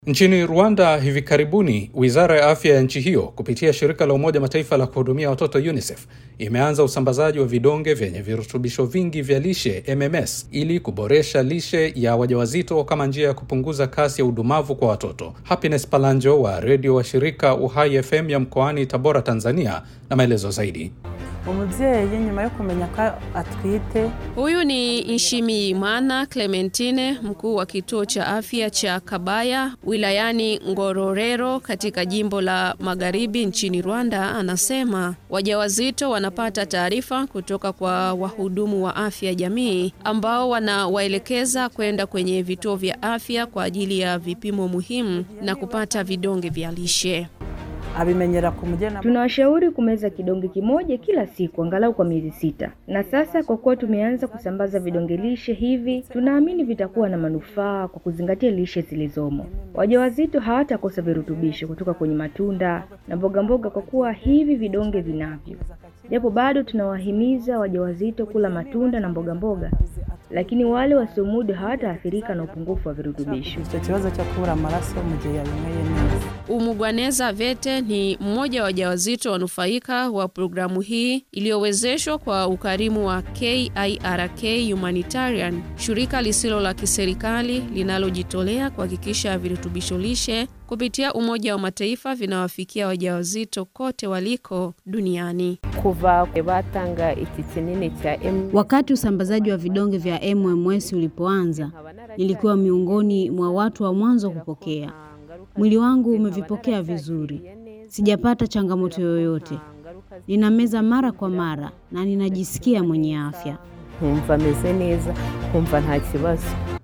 Nchini Rwanda hivi karibuni, wizara ya afya ya nchi hiyo kupitia shirika la Umoja Mataifa la kuhudumia watoto UNICEF imeanza usambazaji wa vidonge vyenye virutubisho vingi vya lishe MMS ili kuboresha lishe ya wajawazito kama njia ya kupunguza kasi ya udumavu kwa watoto. Happiness Palanjo wa redio wa shirika Uhai FM ya mkoani Tabora, Tanzania, na maelezo zaidi. umubyeyi nyuma yo kumenya ko atwite Huyu ni Nshimiyimana Clementine, mkuu wa kituo cha afya cha Kabaya wilayani Ngororero katika jimbo la Magharibi nchini Rwanda, anasema wajawazito wanapata taarifa kutoka kwa wahudumu wa afya jamii ambao wanawaelekeza kwenda kwenye vituo vya afya kwa ajili ya vipimo muhimu na kupata vidonge vya lishe. abimenyera ku mugena Tunawashauri kumeza kidonge kimoja kila siku angalau kwa miezi sita, na sasa kwa kuwa tumeanza kusambaza vidonge lishe hivi, tunaamini vitakuwa na manufaa kwa kuzingatia lishe zilizomo. Wajawazito hawatakosa virutubisho kutoka kwenye matunda na mboga mboga kwa kuwa hivi vidonge vinavyo. Japo bado tunawahimiza wajawazito kula matunda na mboga mboga, lakini wale wasiomudu hawataathirika na upungufu wa virutubisho. icyo kibazo cyo kubura amaraso mu gihe yabinyweye neza Umugwaneza Vete ni mmoja wa wajawazito wanufaika wa programu hii iliyowezeshwa kwa ukarimu wa KIRK Humanitarian, shirika lisilo la kiserikali linalojitolea kuhakikisha virutubisho lishe kupitia Umoja wa Mataifa vinawafikia wajawazito kote waliko duniani. kuva batanga iki kinini cha M Wakati usambazaji wa vidonge vya MMS ulipoanza, nilikuwa miongoni mwa watu wa mwanzo kupokea. Mwili wangu umevipokea vizuri, sijapata changamoto yoyote. Ninameza mara kwa mara na ninajisikia mwenye afya. nkumva ameze neza nkumva nta kibazo